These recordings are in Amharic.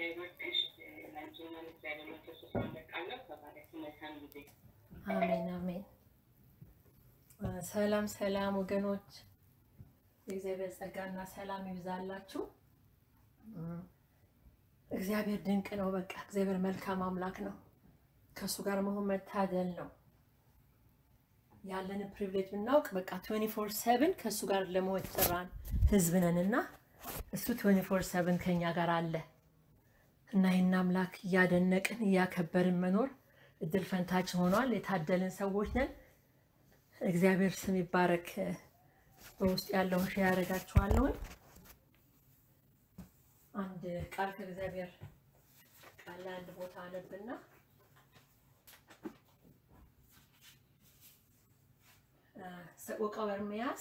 ይወድሽ። ለአንቺና ለእግዚአብሔር መንፈስ ስለመቃለሁ ተባረክ። መልካም ጊዜ። አሜን አሜን። ሰላም ሰላም ወገኖች፣ የእግዚአብሔር ጸጋና ሰላም ይብዛላችሁ። እግዚአብሔር ድንቅ ነው። በቃ እግዚአብሔር መልካም አምላክ ነው። ከእሱ ጋር መሆን መታደል ነው። ያለንን ፕሪቪሌጅ ብናውቅ በቃ 24 ሰብን ከእሱ ጋር ለመሆን የተጠራን ህዝብ ነን እና እሱ 24 ሰብን ከኛ ጋር አለ እና ይህን አምላክ እያደነቅን እያከበርን መኖር እድል ፈንታችን ሆኗል። የታደልን ሰዎች ነን። እግዚአብሔር ስም ይባረክ። በውስጥ ያለውን ሼር ያደርጋችኋለሁን። አንድ ቃል ከእግዚአብሔር ቃል ላይ አንድ ቦታ አነብና ሰቆቃወ ኤርምያስ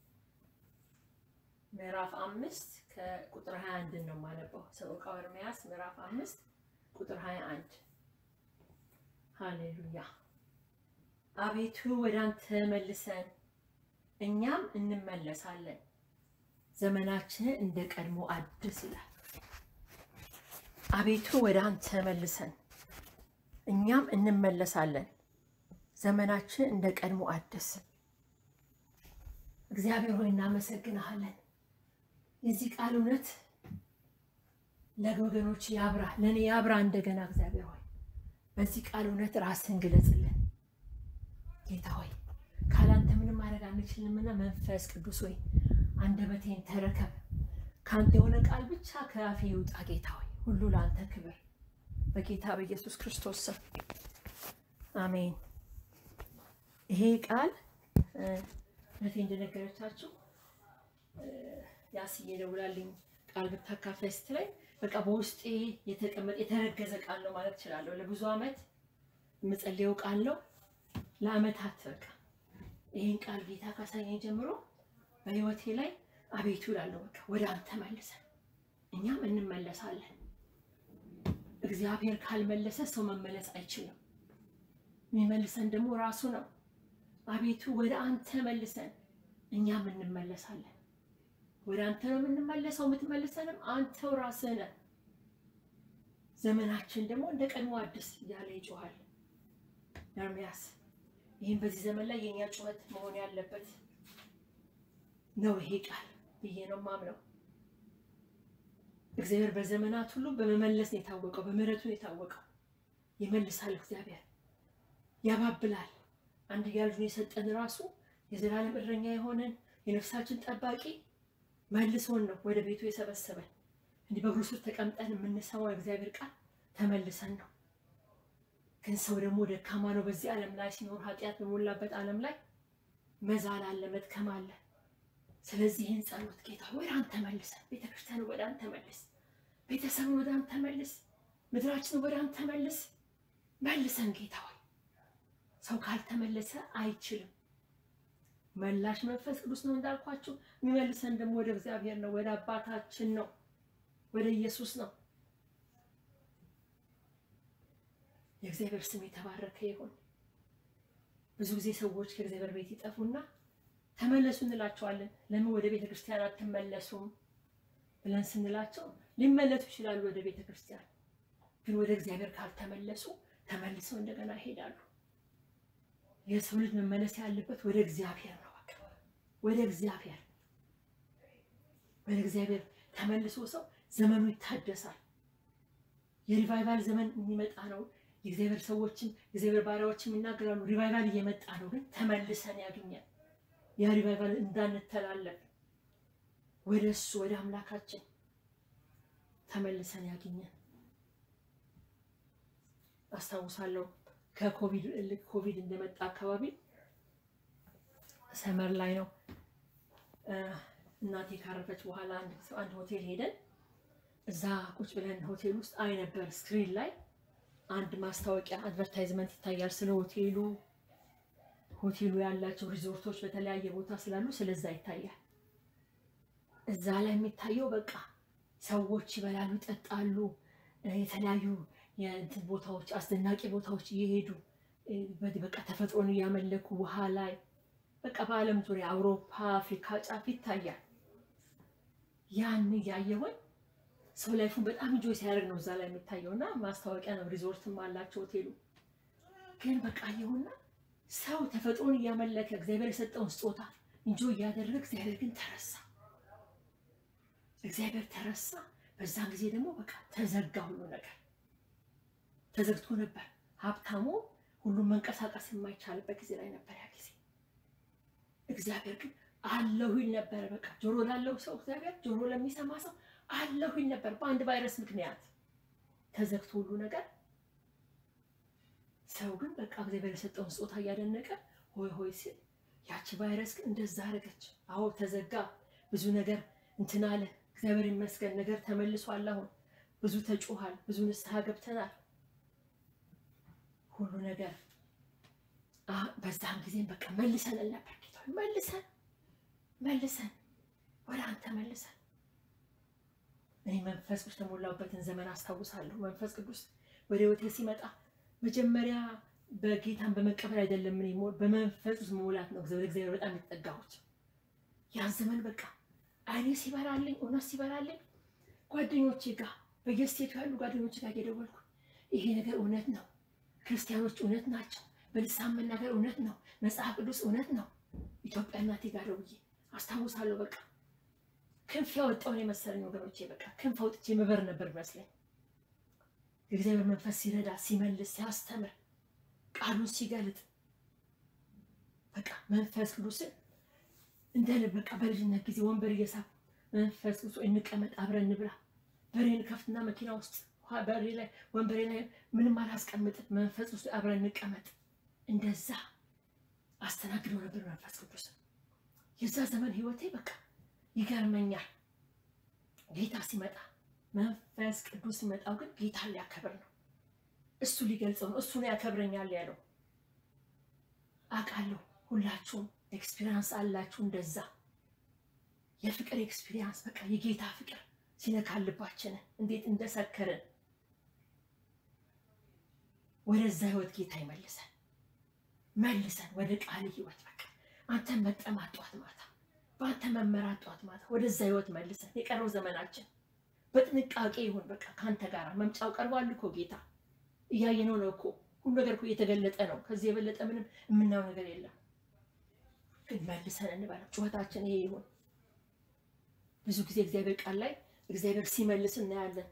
ምዕራፍ አምስት ከቁጥር 21 ነው የማነበው። ሰቆቃወ ኤርምያስ ምዕራፍ አምስት ቁጥር 21 ሃሌሉያ። አቤቱ ወደ አንተ መልሰን እኛም እንመለሳለን፣ ዘመናችንን እንደ ቀድሞ አድስ ይላል። አቤቱ ወደ አንተ መልሰን እኛም እንመለሳለን፣ ዘመናችን እንደ ቀድሞ አድስ። እግዚአብሔር ሆይ እናመሰግንሃለን። የዚህ ቃል እውነት ለወገኖች ያብራ፣ ለእኔ ያብራ እንደገና። እግዚአብሔር ሆይ በዚህ ቃል እውነት ራስን ግለጽልን። ጌታ ሆይ ካላንተ ምንም ማድረግ አንችልምና መንፈስ ቅዱስ ሆይ አንደበቴን ተረከብ። ከአንተ የሆነ ቃል ብቻ ከአፌ ይውጣ። ጌታ ሆይ ሁሉ ለአንተ ክብር፣ በጌታ በኢየሱስ ክርስቶስ ስም አሜን። ይሄ ቃል እህቴ እንደነገረቻችሁ ያስዬ ደውላልኝ ቃል ብታካፍለኝ ስትለኝ በቃ በውስጤ የተቀመጠ የተረገዘ ቃል ነው ማለት እችላለሁ። ለብዙ ዓመት የምጸልየው ቃል ነው። ለአመታት በቃ ይህን ቃል ጌታ ካሳየኝ ጀምሮ በህይወቴ ላይ አቤቱ እላለሁ። በቃ ወደ አንተ መልሰን እኛም እንመለሳለን። እግዚአብሔር ካልመለሰ ሰው መመለስ አይችልም። የሚመልሰን ደግሞ ራሱ ነው። አቤቱ ወደ አንተ መልሰን እኛም እንመለሳለን። ወደ አንተ ነው የምንመለሰው። የምትመልሰንም አንተው ራስህ ነህ። ዘመናችን ደግሞ እንደ ቀድሞ አዲስ እያለ ይጮሃል ኤርምያስ። ይህም በዚህ ዘመን ላይ የእኛ ጩኸት መሆን ያለበት ነው ይሄ ቃል ብዬ ነው ማምነው። እግዚአብሔር በዘመናት ሁሉ በመመለስ ነው የታወቀው፣ በምህረቱ ነው የታወቀው። ይመልሳል እግዚአብሔር፣ ያባብላል። አንድያ ልጁን የሰጠን ራሱ የዘላለም እረኛ የሆነን የነፍሳችን ጠባቂ መልሶን ነው ወደ ቤቱ የሰበሰበን። እንዲህ በእግሩ ስር ተቀምጠን የምንሰማው የእግዚአብሔር ቃል ተመልሰን ነው። ግን ሰው ደግሞ ደካማ ነው። በዚህ ዓለም ላይ ሲኖር ኃጢአት በሞላበት ዓለም ላይ መዛል አለ፣ መድከም አለ። ስለዚህ ይህን ጸሎት ጌታ ወደ አንተ መልሰን፣ ቤተክርስቲያን ወደ አንተ መልስ፣ ቤተሰብን ወደ አንተ መልስ፣ ምድራችን ወደ አንተ መልስ። መልሰን ጌታ ሆይ ሰው ካልተመለሰ አይችልም። መላሽ መንፈስ ቅዱስ ነው እንዳልኳችሁ። የሚመልሰን ደግሞ ወደ እግዚአብሔር ነው፣ ወደ አባታችን ነው፣ ወደ ኢየሱስ ነው። የእግዚአብሔር ስም የተባረከ ይሁን። ብዙ ጊዜ ሰዎች ከእግዚአብሔር ቤት ይጠፉና ተመለሱ እንላቸዋለን። ለምን ወደ ቤተ ክርስቲያን አትመለሱም ብለን ስንላቸው ሊመለሱ ይችላሉ ወደ ቤተ ክርስቲያን፣ ግን ወደ እግዚአብሔር ካልተመለሱ ተመልሰው እንደገና ይሄዳሉ። የሰው ልጅ መመለስ ያለበት ወደ እግዚአብሔር ነው። በቃ ወደ እግዚአብሔር ወደ እግዚአብሔር ተመልሶ ሰው ዘመኑ ይታደሳል። የሪቫይቫል ዘመን የሚመጣ ነው። የእግዚአብሔር ሰዎችም የእግዚአብሔር ባሪያዎችም ይናገራሉ። ሪቫይቫል እየመጣ ነው፣ ግን ተመልሰን ያገኛል። ያ ሪቫይቫል እንዳንተላለፍ ወደ እሱ ወደ አምላካችን ተመልሰን ያገኛል። አስታውሳለሁ ከኮቪድ ልክ ኮቪድ እንደመጣ አካባቢ ሰመር ላይ ነው እናቴ ካረፈች በኋላ አንድ ሆቴል ሄደን እዛ ቁጭ ብለን ሆቴል ውስጥ አይ ነበር ስክሪን ላይ አንድ ማስታወቂያ አድቨርታይዝመንት ይታያል ስለ ሆቴሉ ሆቴሉ ያላቸው ሪዞርቶች በተለያየ ቦታ ስላሉ ስለዛ ይታያል። እዛ ላይ የሚታየው በቃ ሰዎች ይበላሉ፣ ይጠጣሉ፣ የተለያዩ የእንትን ቦታዎች አስደናቂ ቦታዎች እየሄዱ በቃ ተፈጥሮን እያመለኩ ውሃ ላይ በቃ በዓለም ዙሪያ አውሮፓ፣ አፍሪካ ጫፍ ይታያል። ያን እያየሁኝ ሰው ላይፉን በጣም እንጆይ ሲያደርግ ነው እዛ ላይ የሚታየው እና ማስታወቂያ ነው። ሪዞርትም አላቸው ሆቴሉ። ግን በቃ አየሁና ሰው ተፈጥሮን እያመለከ እግዚአብሔር የሰጠውን ስጦታ እንጆይ እያደረገ እግዚአብሔር ግን ተረሳ። እግዚአብሔር ተረሳ። በዛን ጊዜ ደግሞ በቃ ተዘጋ፣ ሁሉ ነገር ተዘግቶ ነበር። ሀብታሙ ሁሉም መንቀሳቀስ የማይቻልበት ጊዜ ላይ ነበር ያ ጊዜ። እግዚአብሔር ግን አለሁ ይል ነበረ። በቃ ጆሮ ላለው ሰው እግዚአብሔር ጆሮ ለሚሰማ ሰው አለሁ ይል ነበር። በአንድ ቫይረስ ምክንያት ተዘግቶ ሁሉ ነገር ሰው ግን በቃ እግዚአብሔር የሰጠውን ስጦታ እያደነቀ ሆይ ሆይ ሲል ያቺ ቫይረስ ግን እንደዛ አደረገች። አዎ ተዘጋ፣ ብዙ ነገር እንትን አለ። እግዚአብሔር ይመስገን ነገር ተመልሷል። አሁን ብዙ ተጮሃል፣ ብዙ ንስሐ ገብተናል። ሁሉ ነገር በዛም ጊዜም በቃ መልሰን ነበር ጌታ መልሰን መልሰን ወደ አንተ መልሰን። እኔ መንፈስ ቅዱስ ተሞላሁበትን ዘመን አስታውሳለሁ። መንፈስ ቅዱስ ወደ ህይወቴ ሲመጣ መጀመሪያ በጌታን በመቀበል አይደለም፣ እኔ በመንፈስ ቅዱስ መሙላት ነው ወደ እግዚአብሔር በጣም የተጠጋሁት። ያን ዘመን በቃ አይኔ ሲበራልኝ፣ እውነት ሲበራልኝ ጓደኞቼ ጋር በየስቴቱ ያሉ ጓደኞቼ ጋር እየደወልኩ ይሄ ነገር እውነት ነው፣ ክርስቲያኖች እውነት ናቸው፣ በልሳን መናገር እውነት ነው፣ መጽሐፍ ቅዱስ እውነት ነው። ኢትዮጵያ እናቴ ጋር ደውዬ አስታውሳለሁ። በቃ ክንፍ ያወጣውን የመሰለኝ ወገኖቼ፣ በቃ ክንፍ አውጥቼ መበር ነበር ይመስለኝ። የእግዚአብሔር መንፈስ ሲረዳ፣ ሲመልስ፣ ሲያስተምር፣ ቃሉን ሲገልጥ በቃ መንፈስ ቅዱስን እንደ ልብ በቃ በልጅነት ጊዜ ወንበር እየሳብ መንፈስ ቅዱስ እንቀመጥ፣ አብረን እንብላ። በሬን ከፍትና መኪና ውስጥ በሬ ላይ ወንበሬ ላይ ምንም አላስቀምጥም። መንፈስ ቅዱስ አብረን እንቀመጥ። እንደዛ አስተናግደው ነበር መንፈስ ቅዱስ። የዛ ዘመን ህይወቴ በቃ ይገርመኛል። ጌታ ሲመጣ መንፈስ ቅዱስ ሲመጣው ግን ጌታ ሊያከብር ነው፣ እሱ ሊገልጸው ነው፣ እሱ ነው ያከብረኛል ያለው። አውቃለሁ ሁላችሁም ኤክስፒሪያንስ አላችሁ እንደዛ የፍቅር ኤክስፒሪያንስ በቃ የጌታ ፍቅር ሲነካልባችንን እንዴት እንደሰከርን ወደዛ ህይወት ጌታ ይመልሰን መልሰን ወደ ቃል ህይወት በቃ አንተን መጠማት ጧት ማታ በአንተ መመራት ጧት ማታ ወደዛ ህይወት መልሰን የቀረው ዘመናችን በጥንቃቄ ይሁን በቃ ከአንተ ጋር መምጫው ቀርቧል እኮ ጌታ እያየነው ነው እኮ ሁሉ ነገር እኮ እየተገለጠ ነው ከዚህ የበለጠ ምንም የምናየው ነገር የለም ግን መልሰን እንበለው ጩኸታችን ይሄ ይሁን ብዙ ጊዜ እግዚአብሔር ቃል ላይ እግዚአብሔር ሲመልስ እናያለን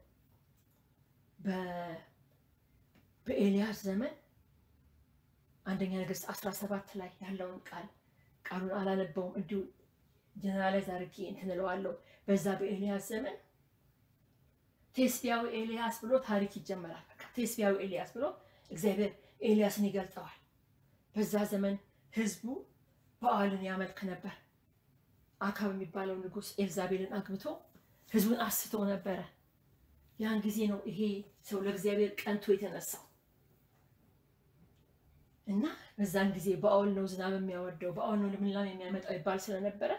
በኤልያስ ዘመን አንደኛ ነገሥት 17 ላይ ያለውን ቃል ቃሉን አላነበውም እንዲሁ ጀነራላይዝ አድርጌ እንትን እለዋለሁ። በዛ በኤልያስ ዘመን ቴስቢያዊ ኤልያስ ብሎ ታሪክ ይጀመራል። በቃ ቴስቢያዊ ኤልያስ ብሎ እግዚአብሔር ኤልያስን ይገልጠዋል። በዛ ዘመን ህዝቡ በዓልን ያመልክ ነበር። አካብ የሚባለው ንጉሥ ኤልዛቤልን አግብቶ ህዝቡን አስቶ ነበረ። ያን ጊዜ ነው ይሄ ሰው ለእግዚአብሔር ቀንቶ የተነሳው እና በዛን ጊዜ በአውል ነው ዝናብ የሚያወርደው በአውል ነው ልምላም የሚያመጣው ይባል ስለነበረ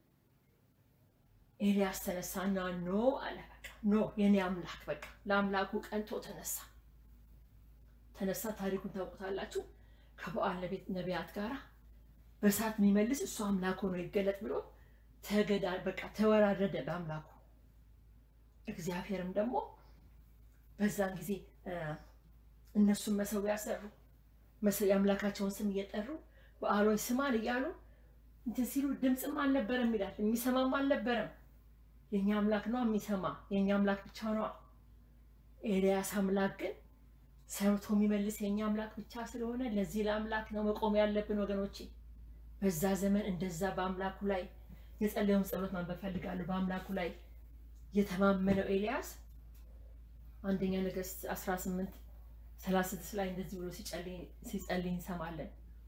ኤልያስ ተነሳና ኖ አለ። በቃ ኖ የኔ አምላክ በቃ ለአምላኩ ቀንቶ ተነሳ ተነሳ። ታሪኩን ታውቁታላችሁ። ከበዓል ነቢያት ጋር በእሳት የሚመልስ እሱ አምላክ ሆኖ ይገለጥ ብሎ ተገዳ በቃ ተወራረደ በአምላኩ። እግዚአብሔርም ደግሞ በዛን ጊዜ እነሱን መሰዊያ ሰሩ። የአምላካቸውን ስም እየጠሩ በዓሎች ስማን እያሉ እንትን ሲሉ ድምፅም አልነበረም ይላል። የሚሰማም አልነበረም። የእኛ አምላክ ነው የሚሰማ፣ የእኛ አምላክ ብቻ ነዋ። ኤልያስ አምላክ ግን ሰምቶ የሚመልስ የእኛ አምላክ ብቻ ስለሆነ ለዚህ ለአምላክ ነው መቆም ያለብን ወገኖቼ። በዛ ዘመን እንደዛ በአምላኩ ላይ የጸለየውን ጸሎት ማንበብ ፈልጋለሁ። በአምላኩ ላይ የተማመነው ኤልያስ አንደኛ ነገሥት 18 36 ላይ እንደዚህ ብሎ ሲጸልይ እንሰማለን።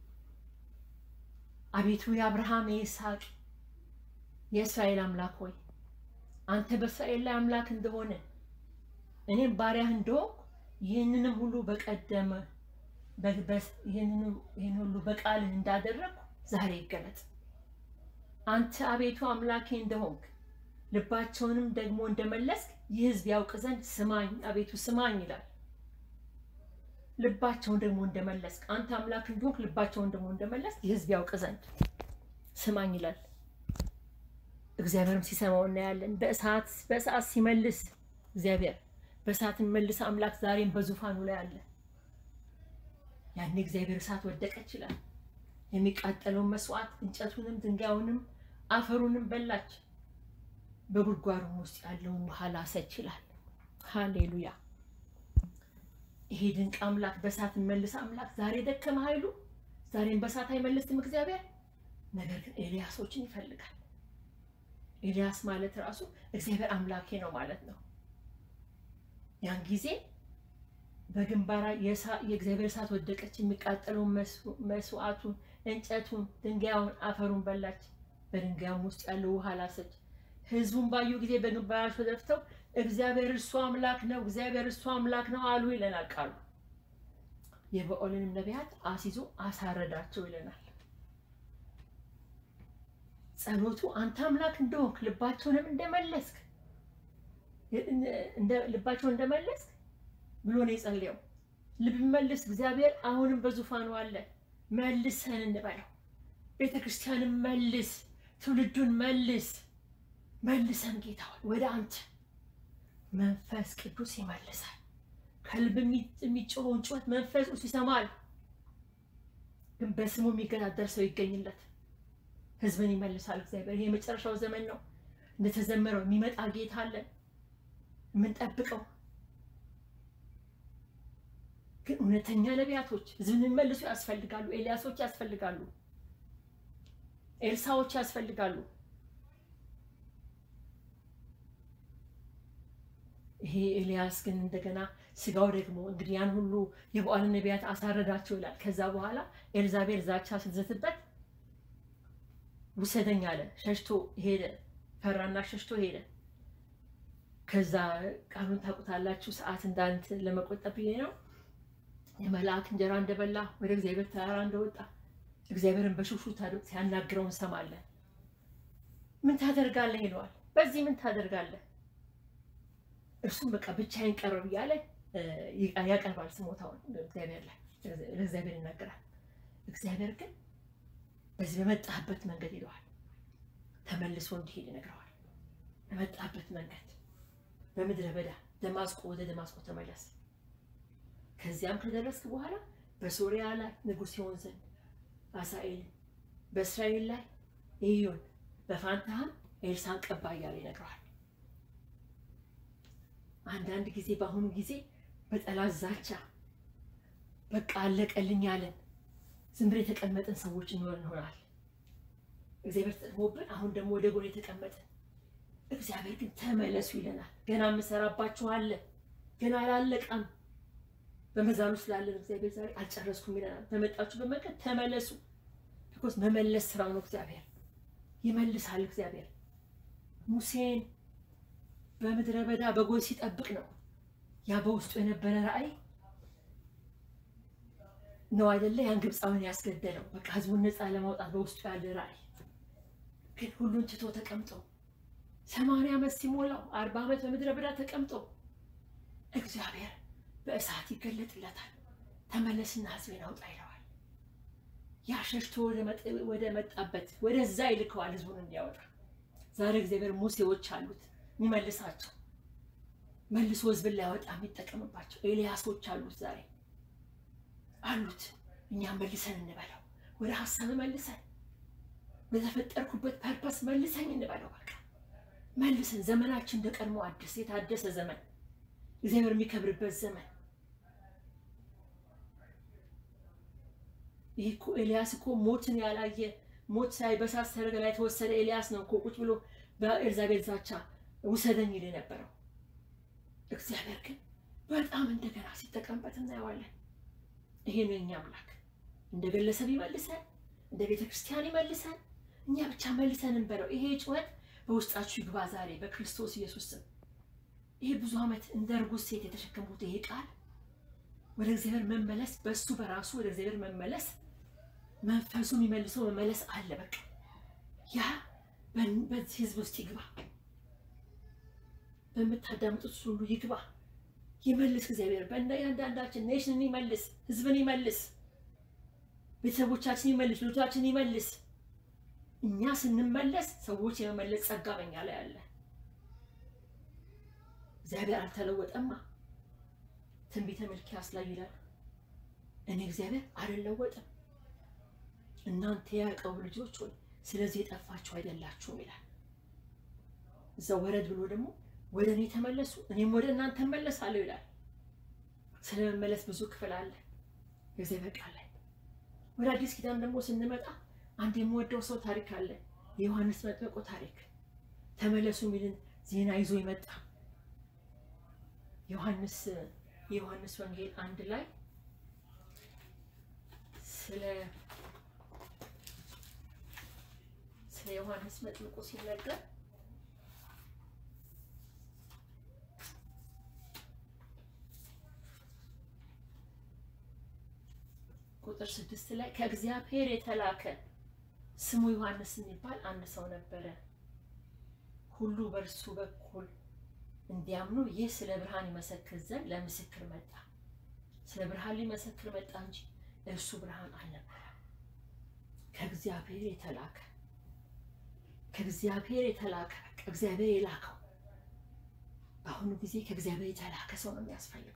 አቤቱ የአብርሃም የይስሐቅ የእስራኤል አምላክ ሆይ አንተ በእስራኤል ላይ አምላክ እንደሆነ እኔም ባሪያህ እንደሆንኩ ይህንንም ሁሉ በቀደመ ይህን ሁሉ በቃልህ እንዳደረግኩ ዛሬ ይገለጥ። አንተ አቤቱ አምላኬ እንደሆንክ ልባቸውንም ደግሞ እንደመለስክ ይህ ሕዝብ ያውቅ ዘንድ ስማኝ፣ አቤቱ ስማኝ ይላል። ልባቸውን ደግሞ እንደመለስክ አንተ አምላክ እንደሆንክ ልባቸውን ደግሞ እንደመለስክ ይህ ሕዝብ ያውቅ ዘንድ ስማኝ ይላል። እግዚአብሔርም ሲሰማው እናያለን። በእሳት በእሳት ሲመልስ እግዚአብሔር በእሳት መልስ አምላክ ዛሬም በዙፋኑ ላይ አለ። ያኔ እግዚአብሔር እሳት ወደቀ ይችላል። የሚቃጠለውን መስዋዕት እንጨቱንም ድንጋዩንም አፈሩንም በላች። በጉድጓዱም ውስጥ ያለውን ውሃ ላሰ ይችላል። ሃሌሉያ! ይሄ ድንቅ አምላክ በእሳት መልስ አምላክ ዛሬ ደከመ ኃይሉ ዛሬም በእሳት አይመልስም እግዚአብሔር። ነገር ግን ኤልያሶችን ይፈልጋል። ኤልያስ ማለት ራሱ እግዚአብሔር አምላኬ ነው ማለት ነው። ያን ጊዜ በግንባራ የእግዚአብሔር እሳት ወደቀች። የሚቃጠለውን መስዋዕቱን፣ እንጨቱን፣ ድንጋዩን፣ አፈሩን በላች። በድንጋዩም ውስጥ ያለው ውሃ ላሰች። ሕዝቡን ባዩ ጊዜ በግንባራቸው ደፍተው እግዚአብሔር እርሱ አምላክ ነው፣ እግዚአብሔር እርሱ አምላክ ነው አሉ ይለናል ቃሉ። የበኦልንም ነቢያት አስይዞ አሳረዳቸው ይለናል። ጸሎቱ አንተ አምላክ እንደሆንክ ልባቸውንም እንደመለስክ ልባቸውን እንደመለስክ ብሎ ነው የጸለየው። ልብ መልስ እግዚአብሔር አሁንም በዙፋኑ አለ። መልሰን እንበለው። ቤተ ክርስቲያንን መልስ፣ ትውልዱን መልስ። መልሰን ጌታ ወደ አንተ መንፈስ ቅዱስ ይመልሳል። ከልብ የሚጮኸውን ጩኸት መንፈስ ቅዱስ ይሰማል። ግን በስሙ የሚገዳደር ሰው ይገኝለት። ህዝብን ይመልሳል እግዚአብሔር። ይሄ የመጨረሻው ዘመን ነው። እንደተዘመረው የሚመጣ ጌታ አለን የምንጠብቀው። ግን እውነተኛ ነቢያቶች ህዝብን የሚመልሱ ያስፈልጋሉ። ኤልያሶች ያስፈልጋሉ። ኤልሳዎች ያስፈልጋሉ። ይሄ ኤልያስ ግን እንደገና ስጋው ደግሞ እንግዲህ ያን ሁሉ የበዓልን ነቢያት አሳረዳቸው ይላል። ከዛ በኋላ ኤልዛቤል ዛቻ ስትዘትበት ውሰደኝ አለ። ሸሽቶ ሄደ። ፈራና ሸሽቶ ሄደ። ከዛ ቃሉን ታውቁታላችሁ። ሰዓት እንዳንት ለመቆጠብ ብዬ ነው። የመልአክ እንጀራ እንደበላ ወደ እግዚአብሔር ተራራ እንደወጣ እግዚአብሔርን በሹሹ ሲያናግረው እንሰማለን። ምን ታደርጋለህ ይለዋል። በዚህ ምን ታደርጋለህ? እርሱም በቃ ብቻዬን ቀረብ እያለ ያቀርባል ስሞታውን እግዚአብሔር ላይ ለእግዚአብሔር ይናገራል። እግዚአብሔር ግን በዚህ በመጣህበት መንገድ ይለዋል። ተመልሶ እንዲሄድ ይነግረዋል። በመጣህበት መንገድ በምድረ በዳ ደማስቆ ወደ ደማስቆ ተመለስ። ከዚያም ከደረስክ በኋላ በሶሪያ ላይ ንጉሥ ይሆን ዘንድ አሳኤልን፣ በእስራኤል ላይ ኢዮን፣ በፋንታህም ኤልሳን ቀባ እያለ ይነግረዋል። አንዳንድ ጊዜ በአሁኑ ጊዜ በጠላት ዛቻ በቃ አለቀልኝ ያለን ዝም ብለን የተቀመጥን ሰዎች እንሆን እንሆናል። እግዚአብሔር ተጠቅሞብን አሁን ደግሞ ወደ ጎን የተቀመጥን እግዚአብሔር ግን ተመለሱ ይለናል። ገና የምሰራባችኋለን፣ ገና አላለቀም። በመዛኑ ስላለን እግዚአብሔር ዛሬ አልጨረስኩም ይለናል። በመጣችሁ በመንገድ ተመለሱ። ቢኮዝ መመለስ ስራው ነው። እግዚአብሔር ይመልሳል። እግዚአብሔር ሙሴን በምድረ በዳ በጎች ሲጠብቅ ነው ያ በውስጡ የነበረ ራእይ ነው አይደለ? ያን ግብፃዊን ያስገደለው በቃ ህዝቡን ነፃ ለማውጣት በውስጡ ያለ ራእይ ግን ሁሉን ትቶ ተቀምጦ ሰማንያ ዓመት ሲሞላው አርባ ዓመት በምድረ በዳ ተቀምጦ እግዚአብሔር በእሳት ይገለጥለታል። ተመለስና ህዝቤን አውጣ ይለዋል። ያ ሸሽቶ ወደ መጣበት ወደዛ ይልከዋል ህዝቡን እንዲያወጣ። ዛሬ እግዚአብሔር ሙሴዎች አሉት የሚመልሳቸው መልሶ ህዝብን ሊያወጣ የሚጠቀምባቸው ኤልያሶች አሉት ዛሬ አሉት። እኛም መልሰን እንበለው፣ ወደ ሀሳብ መልሰን በተፈጠርኩበት ፐርፐስ መልሰኝ እንበለው። በቃ መልሰን ዘመናችን እንደ ቀድሞ አዲስ የታደሰ ዘመን እግዚአብሔር የሚከብርበት ዘመን። ይህ እኮ ኤልያስ እኮ ሞትን ያላየ ሞት ሳይ በሳት ሰረገላ የተወሰደ ኤልያስ ነው እኮ ቁጭ ብሎ በኤልዛቤል ዛቻ ውሰደኝ ይል የነበረው። እግዚአብሔር ግን በጣም እንደገና ሲጠቀምበት እናየዋለን። ይሄ ነው የኛ አምላክ። እንደ ግለሰብ ይመልሰን፣ እንደ ቤተ ክርስቲያን ይመልሰን፣ እኛ ብቻ መልሰን እንበለው። ይሄ ጩኸት በውስጣችሁ ይግባ ዛሬ በክርስቶስ ኢየሱስ ስም። ይሄ ብዙ ዓመት እንደ እርጉዝ ሴት የተሸከምኩት ይሄ ቃል ወደ እግዚአብሔር መመለስ፣ በእሱ በራሱ ወደ እግዚአብሔር መመለስ፣ መንፈሱ የሚመልሰው መመለስ አለ። በቃ ያ በዚህ ህዝብ ውስጥ ይግባ፣ በምታዳምጡት ሁሉ ይግባ። ይመልስ እግዚአብሔር በእያንዳንዳችን ኔሽንን ይመልስ፣ ህዝብን ይመልስ፣ ቤተሰቦቻችን ይመልስ፣ ልጆቻችን ይመልስ። እኛ ስንመለስ ሰዎች የመመለስ ጸጋ በኛ ላይ አለ። እግዚአብሔር አልተለወጠማ። ትንቢተ ሚልክያስ ላይ ይላል እኔ እግዚአብሔር አልለወጥም፣ እናንተ የያዕቆብ ልጆች ሆይ ስለዚህ የጠፋችሁ አይደላችሁም ይላል። እዛው ወረድ ብሎ ደግሞ ወደ እኔ ተመለሱ እኔም ወደ እናንተ እመለሳለሁ ይላል። ስለ መመለስ ብዙ ክፍል አለ የእግዚአብሔር ቃል ላይ። ወደ አዲስ ኪዳን ደግሞ ስንመጣ አንድ የምወደው ሰው ታሪክ አለ፣ የዮሐንስ መጥምቁ ታሪክ። ተመለሱ የሚልን ዜና ይዞ ይመጣ ዮሐንስ የዮሐንስ ወንጌል አንድ ላይ ስለ ስለ ዮሐንስ መጥምቁ ሲነገር ቁጥር ስድስት ላይ ከእግዚአብሔር የተላከ ስሙ ዮሐንስ የሚባል አንድ ሰው ነበረ። ሁሉ በእርሱ በኩል እንዲያምኑ ይህ ስለ ብርሃን ይመሰክር ዘንድ ለምስክር መጣ። ስለ ብርሃን ሊመሰክር መጣ እንጂ እርሱ ብርሃን አልነበረም። ከእግዚአብሔር የተላከ ከእግዚአብሔር የተላከ እግዚአብሔር የላከው በአሁኑ ጊዜ ከእግዚአብሔር የተላከ ሰው ነው የሚያስፈልገው።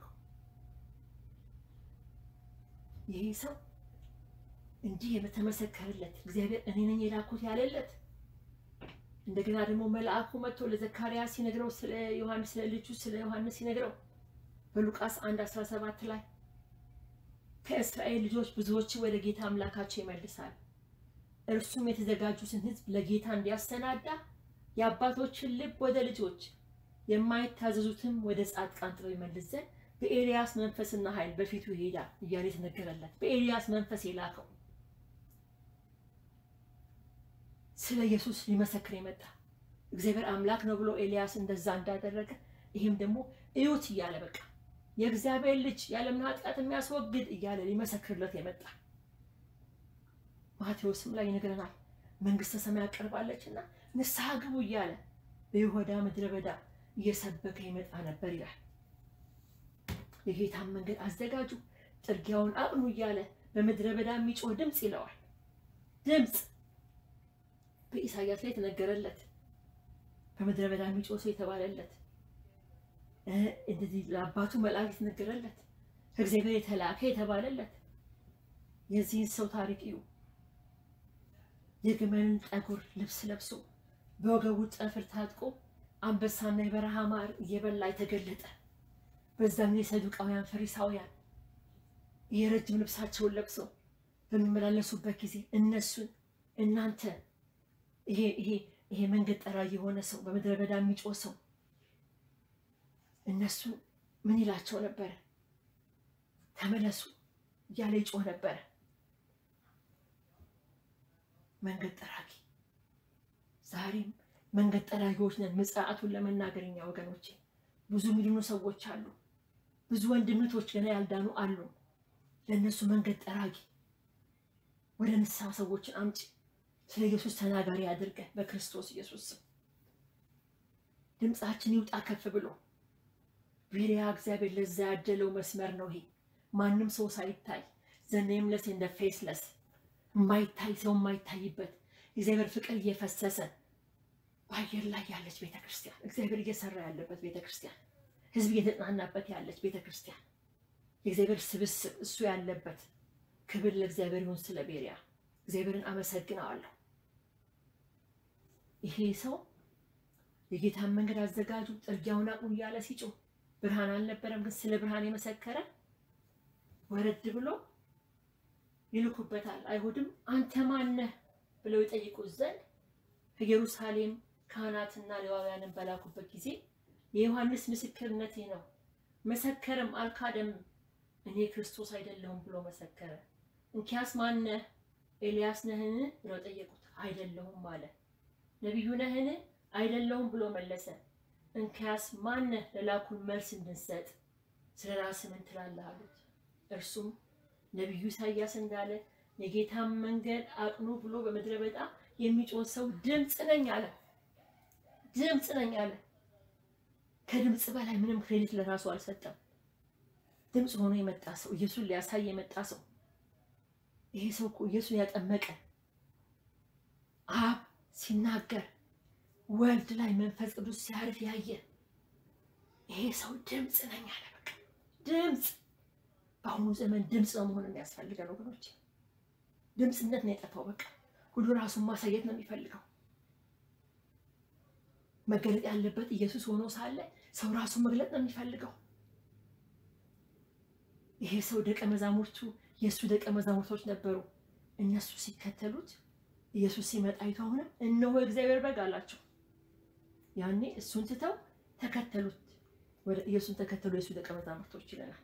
ይህ ሰው እንዲህ የተመሰከረለት እግዚአብሔር እኔ ነኝ የላኩት ያለለት እንደገና ደግሞ መልአኩ መጥቶ ለዘካርያስ ሲነግረው ስለ ዮሐንስ ስለ ልጁ ስለ ዮሐንስ ሲነግረው በሉቃስ 1 17 ላይ ከእስራኤል ልጆች ብዙዎች ወደ ጌታ አምላካቸው ይመልሳል፣ እርሱም የተዘጋጁትን ሕዝብ ለጌታ እንዲያሰናዳ የአባቶችን ልብ ወደ ልጆች የማይታዘዙትም ወደ ጻድቃን ጥበብ ይመልስ ዘንድ በኤልያስ መንፈስና ኃይል በፊቱ ይሄዳል እያለ የተነገረለት በኤልያስ መንፈስ የላከው ስለ ኢየሱስ ሊመሰክር የመጣ እግዚአብሔር አምላክ ነው ብሎ ኤልያስ እንደዛ እንዳደረገ ይህም ደግሞ እዩት እያለ በቃ የእግዚአብሔር ልጅ ያለምን ኃጢአት የሚያስወግድ እያለ ሊመሰክርለት የመጣ ማቴዎስም ላይ ይነግረናል። መንግስተ ሰማያት ቀርባለች እና ንስሐ ግቡ እያለ በይሁዳ ምድረ በዳ እየሰበከ ይመጣ ነበር ይላል። የጌታን መንገድ አዘጋጁ፣ ጥርጊያውን አቅኑ እያለ በምድረ በዳ የሚጮህ ድምፅ ይለዋል። ድምፅ በኢሳያስ ላይ የተነገረለት በምድረ በዳ የሚጮህ ሰው የተባለለት እንደዚህ ለአባቱ መልአክ የተነገረለት ከእግዚአብሔር የተላከ የተባለለት የዚህን ሰው ታሪክ እዩ። የግመልን ጠጉር ልብስ ለብሶ በወገቡ ጠፍር ታጥቆ አንበሳና የበረሃ ማር እየበላ የተገለጠ በዛም የሰዱቃውያን ፈሪሳውያን የረጅም ልብሳቸውን ለብሰው በሚመላለሱበት ጊዜ እነሱን እናንተ ይሄ ይሄ ይሄ መንገድ ጠራጊ የሆነ ሰው በምድረ በዳ የሚጮህ ሰው እነሱ ምን ይላቸው ነበረ? ተመለሱ እያለ ይጮህ ነበረ። መንገድ ጠራጊ ዛሬም መንገድ ጠራጊዎች ነን። ምጽአቱን ለመናገር እኛ ወገኖቼ ብዙ የሚድኑ ሰዎች አሉ። ብዙ ወንድምቶች ገና ያልዳኑ አሉ። ለእነሱ መንገድ ጠራጊ ወደ ንስሐ ሰዎችን አምጪ። ስለ ኢየሱስ ተናጋሪ አድርገን በክርስቶስ ኢየሱስ ስም ድምፃችን ይውጣ ከፍ ብሎ ቤሪያ እግዚአብሔር ለዛ ያደለው መስመር ነው ይሄ። ማንም ሰው ሳይታይ ዘኔምለስ እንደ ፌስለስ የማይታይ ሰው የማይታይበት እግዚአብሔር ፍቅር እየፈሰሰ በአየር ላይ ያለች ቤተ ክርስቲያን፣ እግዚአብሔር እየሰራ ያለበት ቤተ ክርስቲያን፣ ሕዝብ እየተጽናናበት ያለች ቤተ ክርስቲያን፣ የእግዚአብሔር ስብስብ እሱ ያለበት። ክብር ለእግዚአብሔር ይሁን። ስለ ቤሪያ እግዚአብሔርን አመሰግነዋለሁ። ይሄ ሰው የጌታን መንገድ አዘጋጁ፣ ጥርጊያውን አቁሙ እያለ ሲጮህ ብርሃን አልነበረም፣ ግን ስለ ብርሃን የመሰከረ ወረድ ብሎ ይልኩበታል። አይሁድም አንተ ማነህ ብለው ይጠይቁት ዘንድ ከኢየሩሳሌም ካህናትና ሌዋውያንን በላኩበት ጊዜ የዮሐንስ ምስክርነት ይህ ነው፣ መሰከረም አልካደም፣ እኔ ክርስቶስ አይደለሁም ብሎ መሰከረ። እንኪያስ ማነህ? ኤልያስ ነህን ብለው ጠየቁት። አይደለሁም አለ። ነቢዩ ነህን? አይደለሁም ብሎ መለሰ። እንኪያስ ማነህ? ለላኩን መልስ እንድንሰጥ ስለ ራስህ ምን ትላለህ አሉት። እርሱም ነቢዩ ኢሳያስ እንዳለ የጌታን መንገድ አቅኑ ብሎ በምድረ በዳ የሚጮህ ሰው ድምፅ ነኝ አለ። ድምፅ ነኝ አለ። ከድምፅ በላይ ምንም ክሬዲት ለራሱ አልሰጠም። ድምፅ ሆኖ የመጣ ሰው፣ ኢየሱስን ሊያሳይ የመጣ ሰው። ይሄ ሰው እኮ ኢየሱስን ያጠመቀ አብ ሲናገር ወልድ ላይ መንፈስ ቅዱስ ሲያርፍ ያየ ይሄ ሰው ድምፅ ነኝ አለ። በቃ ድምፅ። በአሁኑ ዘመን ድምፅ ነው መሆን የሚያስፈልገን ወገኖች። ድምፅነት ነው የጠፋው። በቃ ሁሉ ራሱን ማሳየት ነው የሚፈልገው። መገለጥ ያለበት ኢየሱስ ሆኖ ሳለ ሰው ራሱን መግለጥ ነው የሚፈልገው። ይሄ ሰው ደቀ መዛሙርቱ የእሱ ደቀ መዛሙርቶች ነበሩ። እነሱ ሲከተሉት ኢየሱስ ሲመጣ አይተው አሁንም እነሆ የእግዚአብሔር በግ አላቸው። ያኔ እሱን ትተው ተከተሉት፣ ወደ ኢየሱስን ተከተሉ የእሱ ደቀ መዛሙርቶች ይለናል።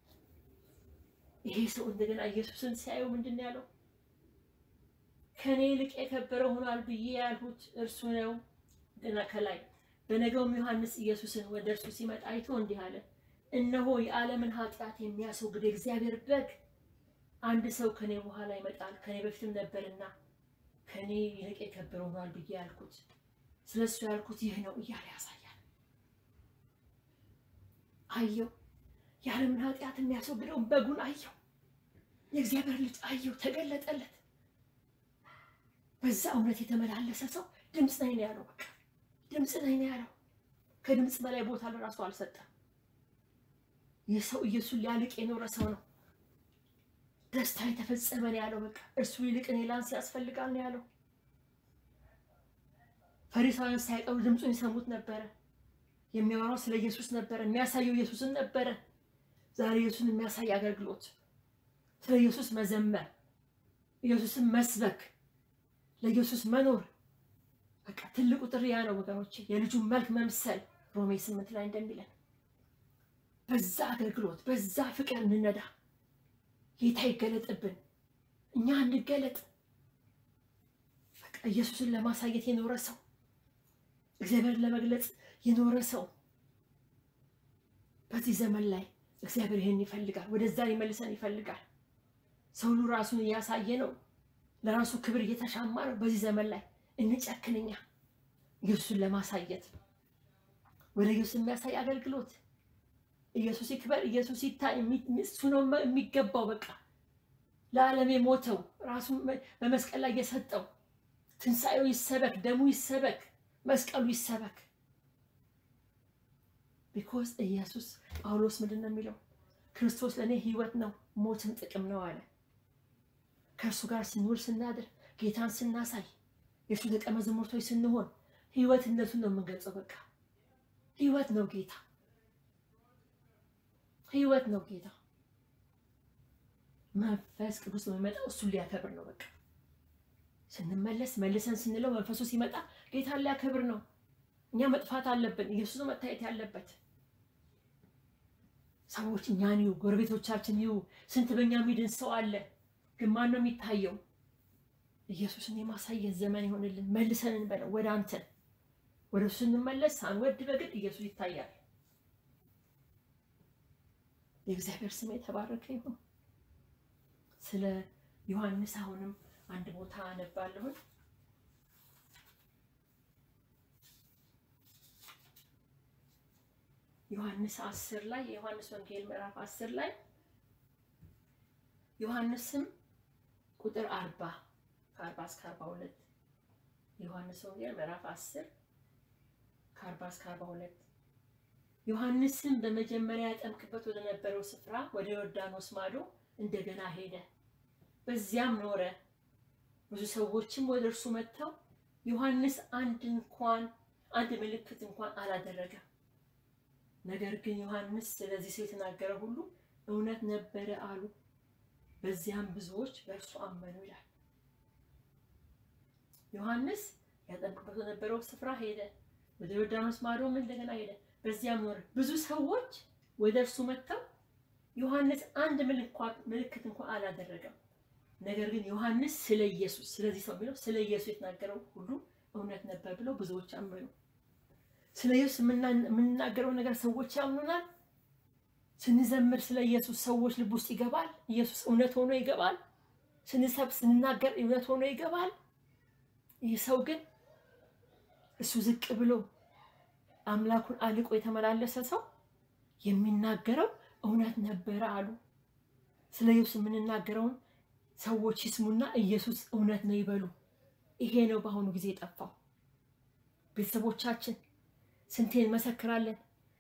ይሄ ሰው እንደገና ኢየሱስን ሲያየው ምንድን ነው ያለው? ከእኔ ይልቅ የከበረ ሆኗል ብዬ ያልሁት እርሱ ነው። ገና ከላይ በነገውም ዮሐንስ ኢየሱስን ወደ እርሱ ሲመጣ አይቶ እንዲህ አለ፣ እነሆ የዓለምን ኃጢአት የሚያስወግድ የእግዚአብሔር በግ አንድ ሰው ከኔ በኋላ ይመጣል፣ ከኔ በፊትም ነበርና ከኔ ይልቅ የከበረ ሆኗል ብዬ ያልኩት ስለ እሱ ያልኩት ይህ ነው እያለ ያሳያል። አየው፣ የዓለምን ኃጢአት የሚያስወግደውን በጉን አየው፣ የእግዚአብሔር ልጅ አየው፣ ተገለጠለት። በዛ እውነት የተመላለሰ ሰው ድምፅ ነኝ ነው ያለው። በቃ ድምፅ ነኝ ነው ያለው። ከድምፅ በላይ ቦታ ለራሱ አልሰጠም። ይህ ሰው ኢየሱስን ሊያልቅ የኖረ ሰው ነው። ደስታ የተፈጸመ ነው ያለው። በቃ እርሱ ይልቅ እኔ ላንስ ያስፈልጋል ነው ያለው። ፈሪሳውያን ሳይቀሩ ድምፁን ይሰሙት ነበረ። የሚያወራው ስለ ኢየሱስ ነበረ። የሚያሳየው ኢየሱስን ነበረ። ዛሬ ኢየሱስን የሚያሳይ አገልግሎት፣ ስለ ኢየሱስ መዘመር፣ ኢየሱስን መስበክ፣ ለኢየሱስ መኖር በቃ ትልቁ ጥሪ ያ ነው ወገኖች። የልጁን መልክ መምሰል ሮሜ ስምንት ላይ እንደሚለን በዛ አገልግሎት በዛ ፍቅር እንነዳ። ጌታ ይገለጥብን፣ እኛ እንገለጥ። በቃ ኢየሱስን ለማሳየት የኖረ ሰው፣ እግዚአብሔርን ለመግለጽ የኖረ ሰው በዚህ ዘመን ላይ እግዚአብሔር ይህን ይፈልጋል። ወደዛ ሊመልሰን ይፈልጋል። ሰው ሁሉ ራሱን እያሳየ ነው፣ ለራሱ ክብር እየተሻማ ነው። በዚህ ዘመን ላይ እንጨክንኛ ኢየሱስን ለማሳየት ወደ ኢየሱስ የሚያሳይ አገልግሎት ኢየሱስ ይክበር፣ ኢየሱስ ይታይ፣ እሱ ነው የሚገባው። በቃ ለዓለም የሞተው ራሱ በመስቀል ላይ የሰጠው ትንሣኤው ይሰበክ፣ ደሙ ይሰበክ፣ መስቀሉ ይሰበክ። ቢኮዝ ኢየሱስ ጳውሎስ ምንድን ነው የሚለው? ክርስቶስ ለእኔ ሕይወት ነው ሞትም ጥቅም ነው አለ። ከእርሱ ጋር ስንውል ስናድር፣ ጌታን ስናሳይ፣ የእሱ ደቀ መዛሙርቶች ስንሆን ሕይወትነቱን ነው የምንገልጸው። በቃ ሕይወት ነው ጌታ ህይወት ነው ጌታ። መንፈስ ቅዱስ ነው የሚመጣው እሱን ሊያከብር ነው። በቃ ስንመለስ መልሰን ስንለው መንፈሱ ሲመጣ ጌታን ሊያከብር ነው። እኛ መጥፋት አለብን። ኢየሱስ ነው መታየት ያለበት። ሰዎች እኛን ይዩ፣ ጎረቤቶቻችን ይዩ። ስንት በእኛ የሚድን ሰው አለ፣ ግን ማን ነው የሚታየው? ኢየሱስን የማሳየት ዘመን ይሆንልን። መልሰን እንበለው ወደ አንተን ወደ እሱ ስንመለስ ሳንወድ በግድ ኢየሱስ ይታያል። የእግዚአብሔር ስም የተባረከ ይሁን። ስለ ዮሐንስ አሁንም አንድ ቦታ አነባለሁን። ዮሐንስ አስር ላይ የዮሐንስ ወንጌል ምዕራፍ አስር ላይ ዮሐንስም ቁጥር አርባ ከአርባ እስከ አርባ ሁለት የዮሐንስ ወንጌል ምዕራፍ አስር ከአርባ እስከ አርባ ሁለት ዮሐንስም በመጀመሪያ ያጠምቅበት ወደ ነበረው ስፍራ ወደ ዮርዳኖስ ማዶ እንደገና ሄደ፣ በዚያም ኖረ። ብዙ ሰዎችም ወደ እርሱ መጥተው ዮሐንስ አንድ እንኳን አንድ ምልክት እንኳን አላደረገም፣ ነገር ግን ዮሐንስ ስለዚህ ሰው የተናገረ ሁሉ እውነት ነበረ አሉ። በዚያም ብዙዎች በእርሱ አመኑ ይላል። ዮሐንስ ያጠምቅበት ወደ ነበረው ስፍራ ሄደ፣ ወደ ዮርዳኖስ ማዶም እንደገና ሄደ በዚያም ኖረ። ብዙ ሰዎች ወደ እርሱ መጥተው ዮሐንስ አንድ ምልክት እንኳን አላደረገም፣ ነገር ግን ዮሐንስ ስለ ኢየሱስ ስለዚህ ሰው የሚለው ስለ ኢየሱስ የተናገረው ሁሉ እውነት ነበር ብለው ብዙዎች አመኑ። ስለ ኢየሱስ የምንናገረው ነገር ሰዎች ያምኑናል። ስንዘምር ስለ ኢየሱስ ሰዎች ልብ ውስጥ ይገባል። ኢየሱስ እውነት ሆኖ ይገባል። ስንሰብ ስንናገር እውነት ሆኖ ይገባል። ይህ ሰው ግን እሱ ዝቅ ብሎ አምላኩን አልቆ የተመላለሰ ሰው የሚናገረው እውነት ነበረ አሉ። ስለ ኢየሱስ የምንናገረውን ሰዎች ይስሙና ኢየሱስ እውነት ነው ይበሉ። ይሄ ነው በአሁኑ ጊዜ የጠፋው። ቤተሰቦቻችን ስንቴ እንመሰክራለን፣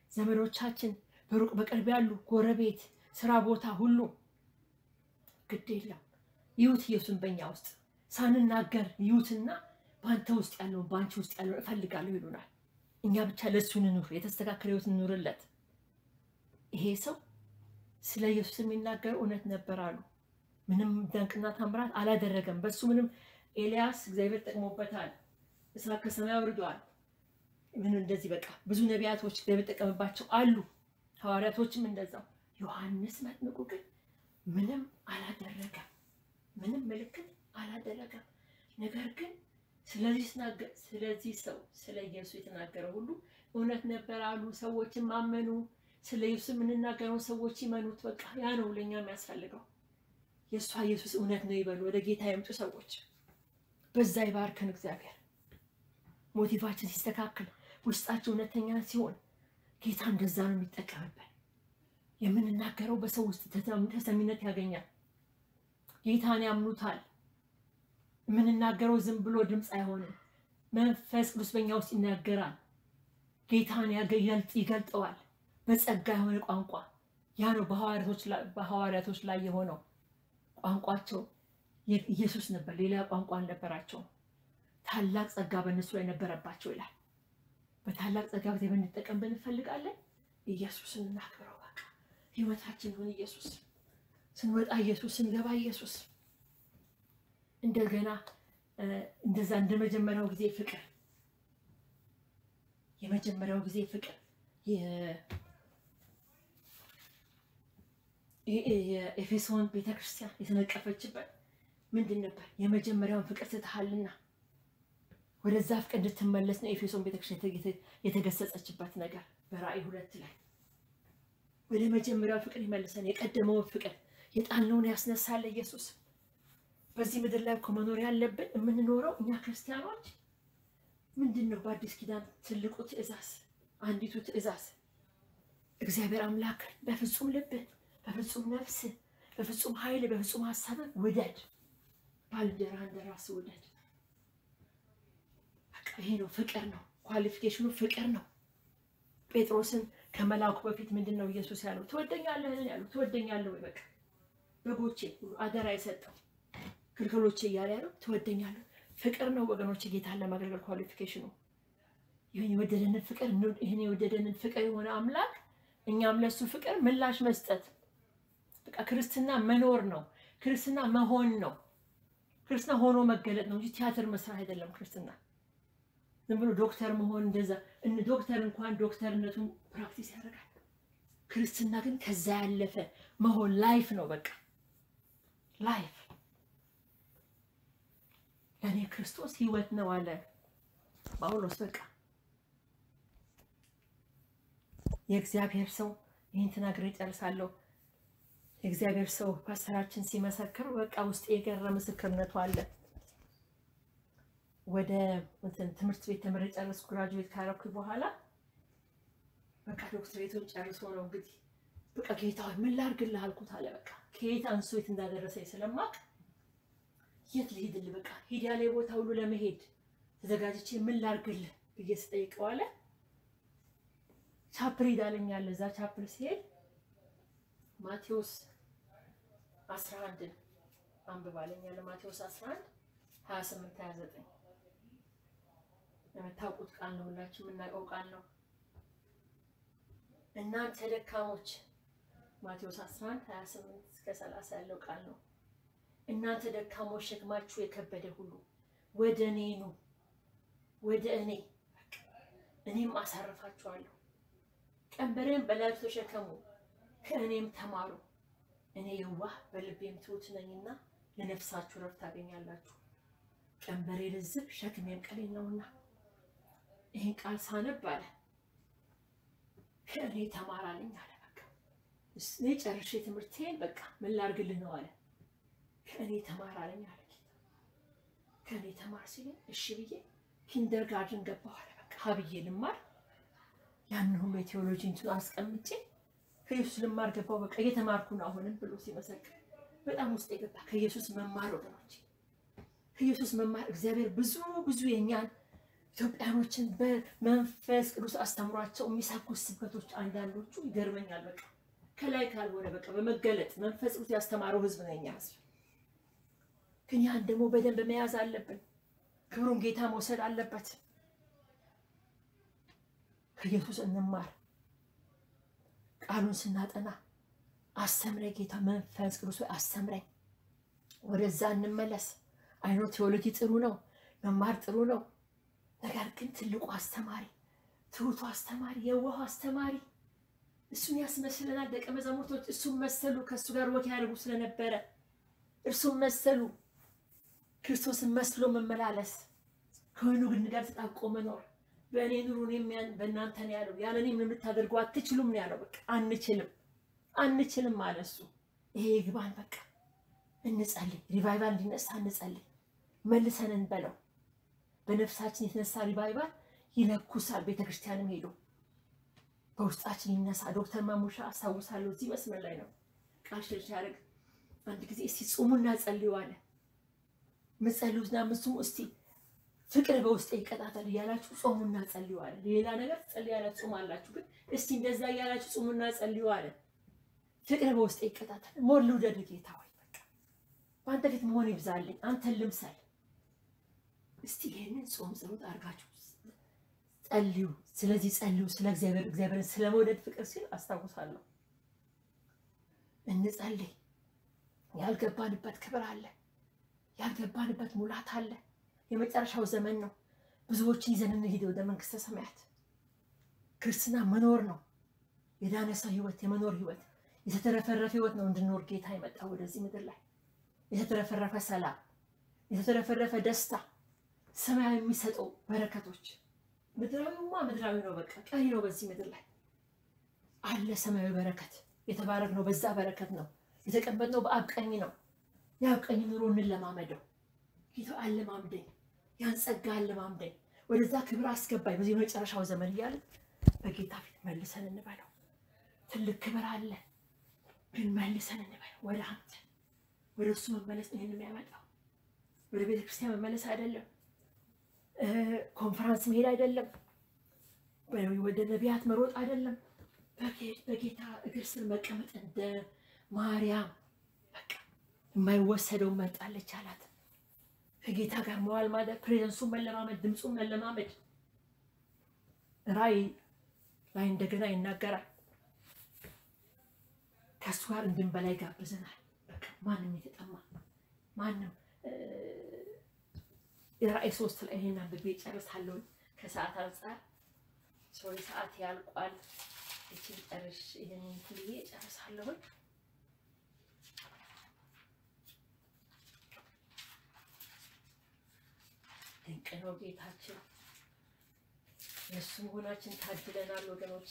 ዘመዶቻችን፣ በሩቅ በቅርብ ያሉ ጎረቤት፣ ስራ ቦታ ሁሉ ግድ የለም ይዩት ኢየሱስን በእኛ ውስጥ ሳንናገር ይዩትና በአንተ ውስጥ ያለውን በአንቺ ውስጥ ያለውን እፈልጋለሁ ይሉናል። እኛ ብቻ ለእሱ እንኑር፣ የተስተካከለ ህይወት እንኑርለት። ይሄ ሰው ስለ ኢየሱስ የሚናገረው እውነት ነበር አሉ። ምንም ደንቅና ታምራት አላደረገም። በሱ ምንም ኤልያስ እግዚአብሔር ጠቅሞበታል። እሳት ከሰማይ አውርዷል። ምን እንደዚህ በቃ ብዙ ነቢያቶች እግዚአብሔር ጠቀምባቸው አሉ። ሐዋርያቶችም እንደዛው። ዮሐንስ መጥምቁ ግን ምንም አላደረገም። ምንም ምልክት አላደረገም። ነገር ግን ስለዚህ ሰው ስለ ኢየሱስ የተናገረው ሁሉ እውነት ነበር አሉ። ሰዎችም አመኑ። ስለ ኢየሱስ የምንናገረውን ሰዎች ይመኑት። በቃ ያ ነው ለእኛ የሚያስፈልገው። የእሷ ኢየሱስ እውነት ነው ይበሉ። ወደ ጌታ የምጡ ሰዎች በዛ ይባርከን እግዚአብሔር። ሞቲቫችን ሲስተካከል፣ ውስጣቸው እውነተኛ ሲሆን ጌታ እንደዛ ነው የሚጠቀምበት። የምንናገረው በሰው ውስጥ ተሰሚነት ያገኛል። ጌታን ያምኑታል። የምንናገረው ዝም ብሎ ድምፅ አይሆንም። መንፈስ ቅዱስ በኛ ውስጥ ይናገራል። ጌታን ይገልጠዋል። በጸጋ የሆነ ቋንቋ ያ ነው በሐዋርያቶች ላይ የሆነው ቋንቋቸው ኢየሱስ ነበር። ሌላ ቋንቋ አልነበራቸውም። ታላቅ ጸጋ በእነሱ ላይ ነበረባቸው ይላል። በታላቅ ጸጋ ጊዜ ብንጠቀም ብንፈልጋለን ኢየሱስን እናክብረው። በቃ ህይወታችን ይሁን ኢየሱስ። ስንወጣ ኢየሱስ፣ ስንገባ ኢየሱስ። እንደገና እንደዛ እንደ መጀመሪያው ጊዜ ፍቅር የመጀመሪያው ጊዜ ፍቅር የኤፌሶን ቤተክርስቲያን የተነቀፈችበት ምንድን ነበር? የመጀመሪያውን ፍቅር ትተሃልና ወደዛ ፍቅር እንድትመለስ ነው ኤፌሶን ቤተክርስቲያን የተገሰጸችበት ነገር በራእይ ሁለት ላይ ወደ መጀመሪያው ፍቅር ይመልሰን። የቀደመውን ፍቅር የጣልነውን ያስነሳል ኢየሱስ። በዚህ ምድር ላይ እኮ መኖር ያለብን የምንኖረው እኛ ክርስቲያኖች ምንድን ነው? በአዲስ ኪዳን ትልቁ ትእዛዝ፣ አንዲቱ ትእዛዝ እግዚአብሔር አምላክ በፍጹም ልብህ፣ በፍጹም ነፍስህ፣ በፍጹም ኃይል፣ በፍጹም ሀሳብህ ውደድ፣ ባልንጀራህ እንደ ራስህ ውደድ። በቃ ይሄ ነው ፍቅር ነው። ኳሊፊኬሽኑ ፍቅር ነው። ጴጥሮስን ከመላኩ በፊት ምንድን ነው ኢየሱስ ያለው? ትወደኛለህን ያለው ትወደኛለህ ወይ? በቃ በጎቼ ሁሉ አደራ የሰጠው ግልገሎቼ እያለ ያለው ትወደኛለህ። ፍቅር ነው ወገኖች፣ ጌታን ለማገልገል ኳሊፊኬሽኑ ይህን የወደደንን ፍቅር ይህን የወደደንን ፍቅር የሆነ አምላክ እኛም ለሱ ፍቅር ምላሽ መስጠት። በቃ ክርስትና መኖር ነው። ክርስትና መሆን ነው። ክርስትና ሆኖ መገለጥ ነው እንጂ ቲያትር መስራት አይደለም። ክርስትና ዝም ብሎ ዶክተር መሆን እንደዛ እነ ዶክተር እንኳን ዶክተርነቱን ፕራክቲስ ያደርጋል። ክርስትና ግን ከዛ ያለፈ መሆን ላይፍ ነው። በቃ ላይፍ ለእኔ ክርስቶስ ሕይወት ነው አለ ጳውሎስ። በቃ የእግዚአብሔር ሰው ይህን ተናግሬ ጨርሳለሁ። የእግዚአብሔር ሰው ፓስተራችን ሲመሰክር በቃ ውስጥ የገረ ምስክርነቱ አለ። ወደ ትምህርት ቤት ተምሬ ጨረስኩ። ግራጁዌት ካረኩ በኋላ በቃ ዶክትሬቱን ጨርሶ ነው እንግዲህ በቃ ጌታ ምን ላድርግልህ አልኩት አለ። በቃ ከየት አንስቶ የት እንዳደረሰኝ ስለማቅ የት ልሄድልህ በቃ ሂድ ያለ ቦታ ሁሉ ለመሄድ ተዘጋጅቼ ምን ላድርግልህ ብዬ ስጠይቀው አለ ቻፕል ሂድ አለ። እዛ ቻፕል ሲሄድ ማቴዎስ 11 አንብብ አለኝ አለ። ማቴዎስ 11 28 29 የምታውቁት ቃል ነው፣ ሁላችሁ የምናውቀው ቃል ነው። እናንተ ደካሞች ማቴዎስ 11 28 እስከ 30 ያለው ቃል ነው። እናንተ ደካሞች ሸክማችሁ የከበደ ሁሉ ወደ እኔ ኑ፣ ወደ እኔ እኔም አሳርፋችኋለሁ። ቀንበሬን በላያችሁ ተሸከሙ፣ ከእኔም ተማሩ፣ እኔ የዋህ በልቤም ትሑት ነኝና ለነፍሳችሁ ረፍት ታገኛላችሁ። ቀንበሬ ልዝብ ሸክሜም ቀሊል ነውና። ይህን ቃል ሳነብ አለ ከእኔ ተማራልኝ አለ። በቃ እኔ ጨርሼ ትምህርቴን በቃ ምን ላድርግልህ ነው አለ። ከእኔ ተማራልኝ አለ ጌታ። ከእኔ ተማር ሲለኝ እሺ ብዬ ኪንደር ጋርድን ገባሁ አለ። በቃ ሀብዬ ልማር ያንን ሁሉ የቴዎሎጂ እንትን አስቀምጬ ከኢየሱስ ልማር ገባሁ። በቃ እየተማርኩ ነው አሁንም ብሎ ሲመሰክር በጣም ውስጥ የገባ ከኢየሱስ መማር ወገኖች፣ ከኢየሱስ መማር እግዚአብሔር ብዙ ብዙ የኛን ኢትዮጵያኖችን በመንፈስ ቅዱስ አስተምሯቸው የሚሰብኩት ስብከቶች አንዳንዶቹ ይገርመኛል። በቃ ከላይ ካልሆነ በቃ በመገለጥ መንፈስ ቅዱስ ያስተማረው ህዝብ ነው የኛ ህዝብ። ግን ያን ደግሞ በደንብ መያዝ አለብን። ክብሩን ጌታ መውሰድ አለበት። ከኢየሱስ እንማር። ቃሉን ስናጠና አስተምረኝ ጌታ መንፈስ ቅዱስ ሆይ አስተምረኝ። ወደዛ እንመለስ። አይኖ ቴዎሎጂ ጥሩ ነው፣ መማር ጥሩ ነው። ነገር ግን ትልቁ አስተማሪ፣ ትሁቱ አስተማሪ፣ የዋሁ አስተማሪ እሱን ያስመስለናል። ደቀ መዛሙርቶች እሱን መሰሉ። ከእሱ ጋር ወግ ያደርጉ ስለነበረ እርሱን መሰሉ። ክርስቶስን መስሎ መመላለስ፣ ከወይኑ ግንድ ጋር ተጣብቆ መኖር። በእኔ ኑሩ እኔም በእናንተ ነው ያለው። ያለ እኔ ምንም ልታደርጉ አትችሉም ነው ያለው። በቃ አንችልም አንችልም አለ እሱ። ይሄ ይግባን። በቃ እንጸልይ፣ ሪቫይቫል እንዲነሳ እንጸልይ፣ መልሰን እንበለው። በነፍሳችን የተነሳ ሪቫይቫል ይለኩሳል። ቤተክርስቲያንም ሄዶ በውስጣችን ይነሳ። ዶክተር ማሙሻ አስታውሳለሁ፣ እዚህ መስመር ላይ ነው ቃል ሽር ሲያደርግ አንድ ጊዜ እስቲ ጹሙና ጸልዩ አለ። ምጸልዩና ምጹሙ እስቲ ፍቅር በውስጤ ይቀጣጠል እያላችሁ ጾሙና ጸልዩ አለ። ሌላ ነገር ጸልያላችሁ ጾም አላችሁ፣ ግን እስቲ እንደዛ እያላችሁ ጾሙና ጸልዩ አለ። ፍቅር በውስጤ ይቀጣጠል። ሞር ልውደድ ጌታ ሆይ በቃ በአንተ ፊት መሆን ይብዛልኝ፣ አንተን ልምሰል። እስቲ ይህንን ጾም ጸሎት አድርጋችሁ ጸልዩ። ስለዚህ ጸልዩ፣ ስለ እግዚአብሔር እግዚአብሔርን ስለ መውደድ ፍቅር ሲል አስታውሳለሁ። እንጸልይ። ያልገባንበት ክብር አለ፣ ያልገባንበት ሙላት አለ። የመጨረሻው ዘመን ነው። ብዙዎችን ይዘን እንሂድ ወደ መንግስተ ሰማያት። ክርስትና መኖር ነው። የዳነ ሰው ህይወት፣ የመኖር ህይወት፣ የተተረፈረፈ ህይወት ነው እንድኖር ጌታ የመጣው ወደዚህ ምድር ላይ የተተረፈረፈ ሰላም፣ የተተረፈረፈ ደስታ፣ ሰማያዊ የሚሰጠው በረከቶች። ምድራዊማ ምድራዊ ነው፣ በቃ ቀሪ ነው። በዚህ ምድር ላይ አለ ሰማያዊ በረከት። የተባረክነው በዛ በረከት ነው። የተቀመጥነው በአብ ቀኝ ነው። የአብ ቀኝ ኑሮ እንለማመደው። ጌታ አለማምደኝ፣ ያን ጸጋ አለማምደኝ፣ ወደዛ ክብር አስገባኝ በዚህ መጨረሻው ዘመን እያለን በጌታ ፊት መልሰን እንበለው። ትልቅ ክብር አለ፣ ግን መልሰን እንበለው ወደ አንተ። ወደ እሱ መመለስ ነው ይህን የሚያመጣው። ወደ ቤተ ክርስቲያን መመለስ አይደለም፣ ኮንፈራንስ መሄድ አይደለም፣ ወደ ነቢያት መሮጥ አይደለም። በጌታ እግር ስር መቀመጥ እንደ ማርያም በቃ የማይወሰደው መጣለች አላት። ከጌታ ጋር መዋል ማለት ፕሬዘንሱን መለማመድ፣ ድምፁን መለማመድ። ራእይ ላይ እንደገና ይናገራል። ከእሱ ጋር እንድንበላ ይጋብዘናል። በቃ ማንም የተጠማ ማንም ራእይ ሶስት ላይ ይሄን አንብቤ ጨርሳለሁ። ከሰዓት አንጻር ሶሪ ሰዓት ያልቋል። እችን ጨርሽ ይህንን ትልዬ ጨርሳለሁኝ። ድንቅ ነው ጌታችን። የእሱ መሆናችን ታድለናል ወገኖቼ።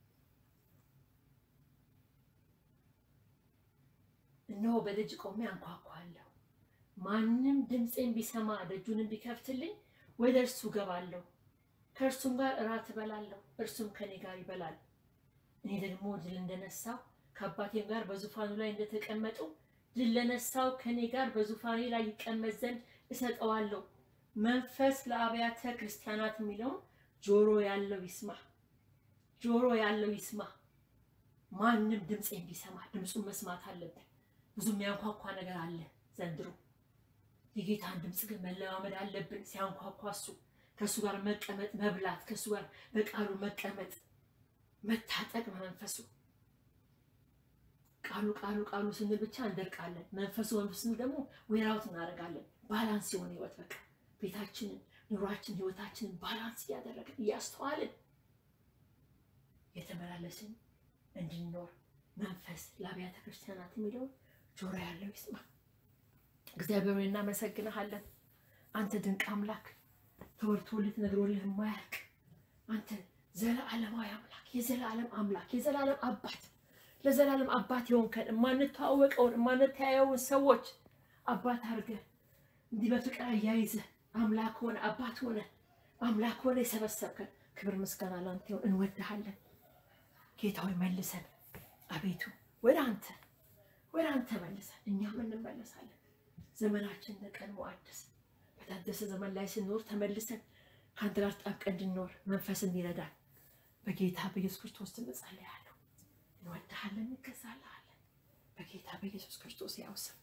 እነሆ በደጅ ቆሜ አንኳኳለሁ። ማንም ድምፄን ቢሰማ ደጁንም ቢከፍትልኝ ወደ እርሱ እገባለሁ፣ ከእርሱም ጋር እራት እበላለሁ፣ እርሱም ከኔ ጋር ይበላል። እኔ ደግሞ ድል እንደነሳው ከአባቴም ጋር በዙፋኑ ላይ እንደተቀመጡ ድል ለነሳው ከኔ ጋር በዙፋኔ ላይ ይቀመጥ ዘንድ እሰጠዋለሁ። መንፈስ ለአብያተ ክርስቲያናት የሚለውን ጆሮ ያለው ይስማ፣ ጆሮ ያለው ይስማ። ማንም ድምፄን ቢሰማ ድምፁን መስማት አለብን። ብዙ የሚያንኳኳ ነገር አለ ዘንድሮ። የጌታን ድምፅ ግን መለማመድ አለብን። ሲያንኳኳ እሱ ከእሱ ጋር መቀመጥ መብላት፣ ከእሱ ጋር በቃሉ መቀመጥ መታጠቅ መንፈሱ ቃሉ ቃሉ ቃሉ ስንል ብቻ እንደርቃለን። መንፈሱ መንፈሱ ስንል ደግሞ ዌራውት እናደርጋለን። ባላንስ የሆነ ህይወት በቃ ቤታችንን፣ ኑሯችን፣ ህይወታችንን ባላንስ እያደረግን እያስተዋልን የተመላለስን እንድንኖር መንፈስ ለአብያተ ክርስቲያናት የሚለውን ጆሮ ያለው ይስማ። እግዚአብሔር ሆይ እናመሰግንሃለን። አንተ ድንቅ አምላክ ተወርቶልህ ተነግሮልህ የማያልቅ አንተ ዘለዓለማዊ አምላክ የዘላለም አምላክ የዘላለም አባት ለዘላለም አባት የሆንከን የማንተዋወቀውን የማንተያየውን ሰዎች አባት አድርገህ እንዲህ በፍቅር አያይዘህ አምላክ ሆነ አባት ሆነ አምላክ ሆነ የሰበሰብከን ክብር ምስጋና ላንተ ይሁን። እንወድሃለን ጌታ ሆይ መልሰን አቤቱ ወደ አንተ ወደ አንተ መልሰን እኛም እንመለሳለን። ዘመናችን ለቀድሞ አዲስ በታደሰ ዘመን ላይ ስንኖር ተመልሰን ከአንተ ጋር ተጣብቀን እንድንኖር መንፈስ እንዲረዳን በጌታ በኢየሱስ ክርስቶስ ስም እጸልያለሁ። እንወድሃለን፣ እንገዛልሃለን በጌታ በኢየሱስ ክርስቶስ ያው ስም